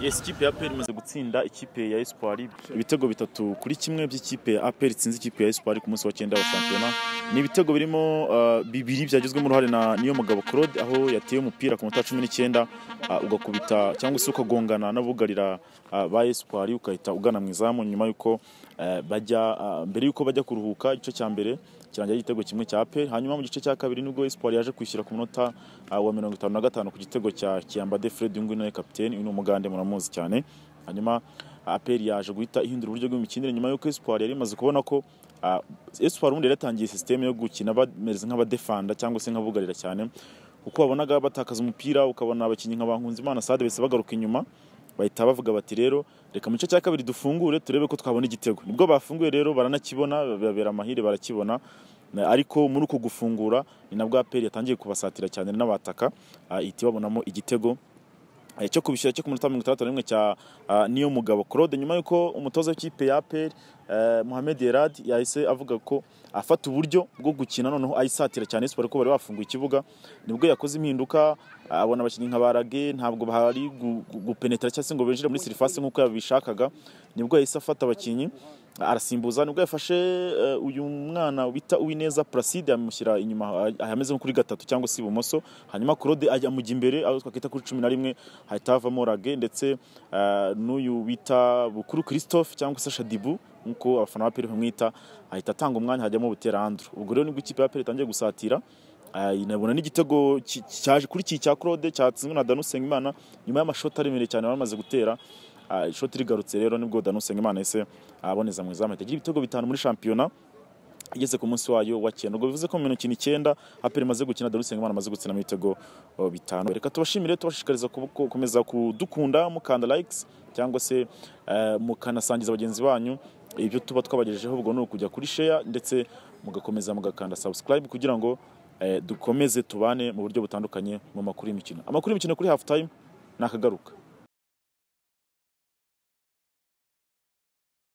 Yes, ikipe ya APR imaze gutsinda ikipe ya Espoir ibitego bitatu kuri kimwe by'ikipe ya APR itsinze ikipe ya Espoir ku munsi wa cyenda wa shampiyona. Ni ibitego birimo uh, bibiri byagizwemo uruhare na niyo mugabo Claude aho yateye umupira ku munota cumi n'icyenda uh, ugakubita cyangwa se ukagongana n'abugarira uh, ba Espoir ukahita ugana mu izamu nyuma y'uko uh, bajya uh, mbere y'uko bajya kuruhuka igice cya mbere kirangira igitego kimwe cya APR hanyuma mu gice cya kabiri nibwo Espoir yaje kwishyura ku munota uh, wa mirongo itanu na gatanu ku gitego cya Kiambade Fred Yungu nawe kapiteni uyu ni umugande muramuzi cyane hanyuma APR yaje guhita ihindura uburyo bw'imikinire nyuma y'uko Espoir yari imaze kubona ko uh, Espoir ubundi yaratangiye sisiteme yo gukina bameze nk'abadefanda cyangwa se nk'abugarira cyane kuko wabonaga batakaza umupira ukabona abakinnyi nka Bankunzimana Sade bese bagaruka inyuma bahita bavuga bati rero reka mu gice cya kabiri dufungure turebe ko twabona igitego nibwo bafunguye rero baranakibona babera amahire barakibona ariko muri uko gufungura ni nabwo aperi yatangiye kubasatira cyane n'abataka ihita ibabonamo igitego cyo kubishyira cyo ku minota mirongo itandatu n'imwe cya niyo mugabo claude nyuma y'uko umutoza w'ikipe ya aperi Mohamed Yerad yahise avuga ko afata uburyo bwo gukina noneho ayisatira cyane siporo ko bari bafunguye ikibuga nibwo yakoze impinduka abona abakinnyi nka barage ntabwo bahari gupenetera cyangwa se ngo binjire muri serivisi nk'uko yabishakaga nibwo yahise afata abakinnyi arasimbuza nibwo yafashe uyu mwana bita uwineza placide amushyira inyuma ahameze nko kuri gatatu cyangwa se ibumoso hanyuma claude ajya mujya imbere aho twakwita kuri cumi na rimwe hahita havamo rage ndetse n'uyu bita bukuru christophe cyangwa se shadibu nk'uko abafana ba peri bamwita ahita atanga umwanya hajyamo buteranduro ubwo rero nibwo ikipe ya peri itangiye gusatira inabona n'igitego cyaje kuri iki cya claude cyatsinzwe na danusenge imana nyuma y'amashoti aremereye cyane bamaze gutera ishoti rigarutse rero nibwo danusenge imana yise aboneza mu izamu itagira ibitego bitanu muri shampiyona igeze ku munsi wayo wa cyenda ubwo bivuze ko mu minota icyenda aperi imaze gukina darusenge imana amaze gutsinamo ibitego bitanu reka tubashimire tubashishikariza gukomeza kudukunda mukanda likes cyangwa se mukanasangiza bagenzi banyu ibyo tuba twabagejejeho ubwo ni ukujya kuri sheya ndetse mugakomeza mugakanda subscribe kugira ngo dukomeze tubane mu buryo butandukanye mu makuru y'imikino amakuru y'imikino kuri half time ni akagaruka